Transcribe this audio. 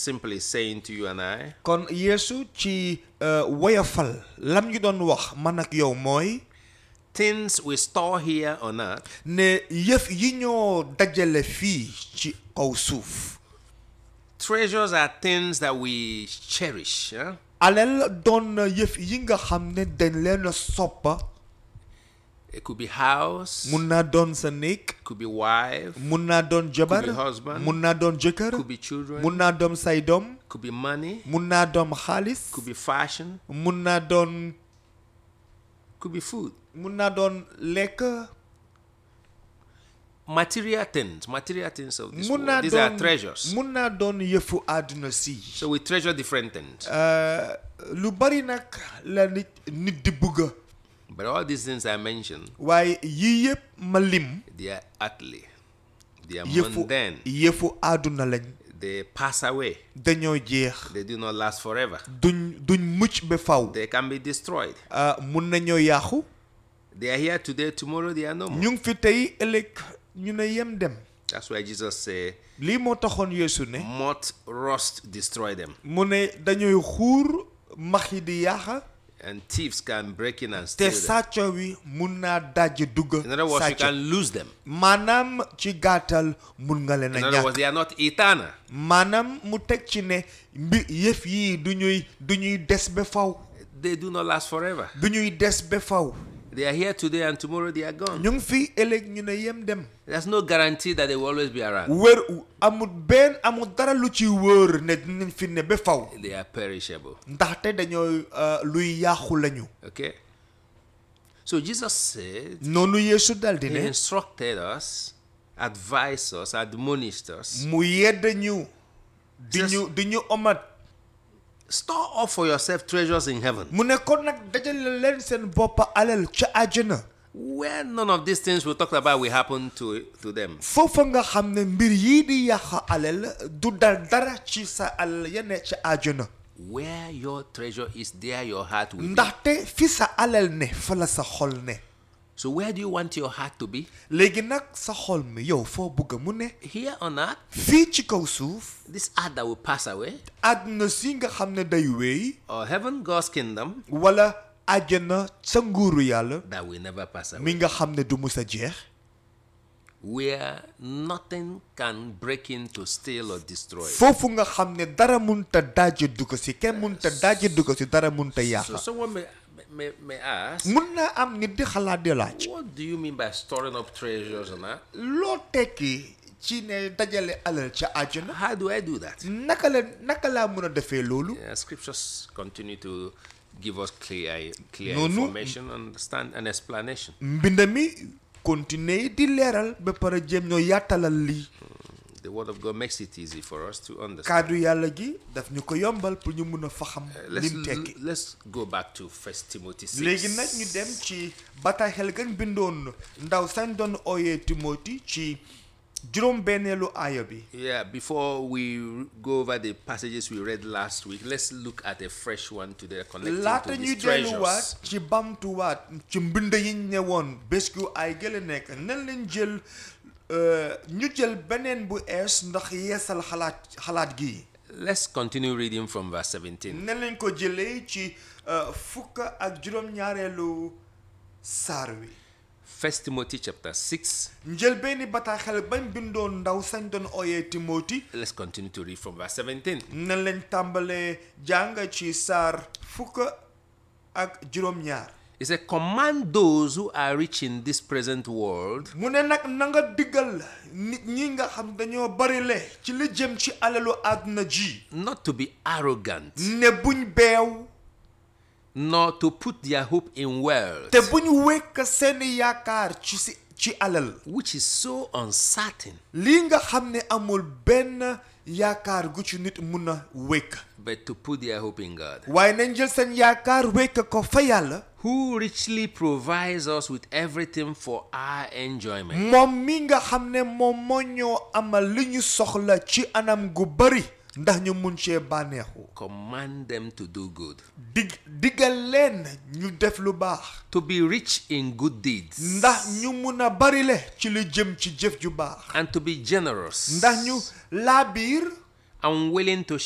simply saying to you and I kon yeesu ci euh, woyafal lam ñu doon wax man ak yow mooy things we store here on earth ne yëf yi ñoo dajale fii ci kaw suuf treasures are things that we cherish yeah? alal doon na yëf yi nga xam ne dañ leen a soppa it could be house mun naa doon sa néeg could be wife mun naa doon jabar Could be husband. mun naa doon jëkkër could be children mun naa doon say doom could be money mun naa doon xaalis could be fashion mun naa doon could be food mun naa doon lekk material things material things of this mun world naa these are doon treasures mun naa doon yëfu àdduna si so we treasure different things Euh, lu bari nag la nit nit di bugga but all these things I mentioned waaye yii yëpp ma lim they are earthly they are yëfu mundane yëfu àdduna lañ they pass away dañoo jeex they do not last forever duñ duñ mucc ba faw they can be destroyed Ah, mun nañoo yàqu they are here today tomorrow they are no more ñu ngi fi tey ëllëg ñu ne yem dem that's why Jesus said lii moo taxoon yeesu ne moth rust destroy them mu ne dañuy xuur max yi di yàqa and thieves can break in and te steal them sàcco wi mun naa dajj dugg in other words you sàcc can lose them maanaam ci gàttal mun nga leen a in other words ñàkk they are not eternal maanaam mu teg ci ne mbi yëf yii du ñuy du ñuy des ba faw they do not last forever du ñuy des ba faw they are here today and tomorrow they are gone ñu ngi fi ëllëg ñu ne yem dem there's no guarantee that they will always be around wër amul benn amul dara lu ci wóor ne dinañ fi ne ba faw they are perishable ndaxte dañoo euh, luy yàqu lañu okay so Jesus said noonu yeesu daldi he ne instructed us advised us admonished us mu yedd ñu di Just- ñu di ñu omat store up for yourself treasures in heaven mu ne kon nag dajale leen seen bopp alal ca àjjana where none of these things we talked about will happen to to them foofa nga xam ne mbir yii di yàq alal du dal dara ci sa alal ya ne ca àjjana where your treasure is there your heart will be ndaxte fi sa alal ne fa la sa xol ne so where do you want your heart to be léegi nag sa xol mi yow foo bëgg mu ne here on earth fii ci kaw suuf this earth that will pass away àdduna si nga xam ne day wéy or heaven God's kingdom wala àjjana sa nguuru yàlla that will never pass away mi nga xam ne du mus a jeex where nothing can break in to steal or destroy foofu nga xam ne dara munta dajje dugg si kenn munta dajje dugg si dara munta so yàqa someone may, may, may ask mun naa am nit di xalaat di laaj what do you mean by storing up treasures on earth loo tekki ci ne dajale alal ca àjjana how do I do that naka la naka laa mën a defee loolu Yeah, scriptures continue to give us clear, clear No, no. information, understand, and explanation. mbind mi continuer di leeral ba pare jéem ñoo yàttalal lii The Word of God makes it easy for us to understand. kàddu yàlla gi daf ñu ko yombal pour ñu mun a faxam Let's, lim tekki let's go back to First Timothy 6. léegi nag ñu dem ci bataaxel gan bindoon ndaw sañ doon ooyee Timothy ci juróom benneelu aaya bi Yeah, before we go over the passages we read last week, let's look at a fresh one today connected laata to ñuy these treasures. delluwaat ci bamtuwaat ci mbind yi ñu ne woon bés gu ay gële nekk nan leen jël euh, ñu jël beneen bu ees ndax yeesal xalaat xalaat gi Let's continue reading from verse 17. nan leen ko jëlee ci euh, fukk ak juróom-ñaareelu saar wi First Timothy chapter 6. njël benn bataaxel bañ bindoon ndaw sañ doon ooyee Timothy Let's continue to read from verse 17. nan leen tàmbalee jàng ci saar fukk ak juróom-ñaar It said, Command those who are rich in this present world mu ne nag na nga diggal nit ñi nga xam dañoo bari le ci li jëm ci alalu àdduna ji not to be arrogant, ne buñ beew nor to put their hope in wealth, te buñ wekk seeni yaakaar ci si ci alal which is so uncertain, lii nga xam ne amul benn yaakaar gu ci nit mun a wekk but to put their hope in God, waaye nañ jël seen yaakaar wekk ko fa yàlla who richly provides us with everything for our enjoyment. moom mi nga xam ne moom moo ñoo amal li ñu soxla ci anam gu bari ndax ñu mun cee bànneexu Command them to do good, dig diggal leen ñu def lu baax to be rich in good deeds, ndax ñu mun a bari le ci li jëm ci jëf ju baax and to be generous, ndax ñu laabiir and willing to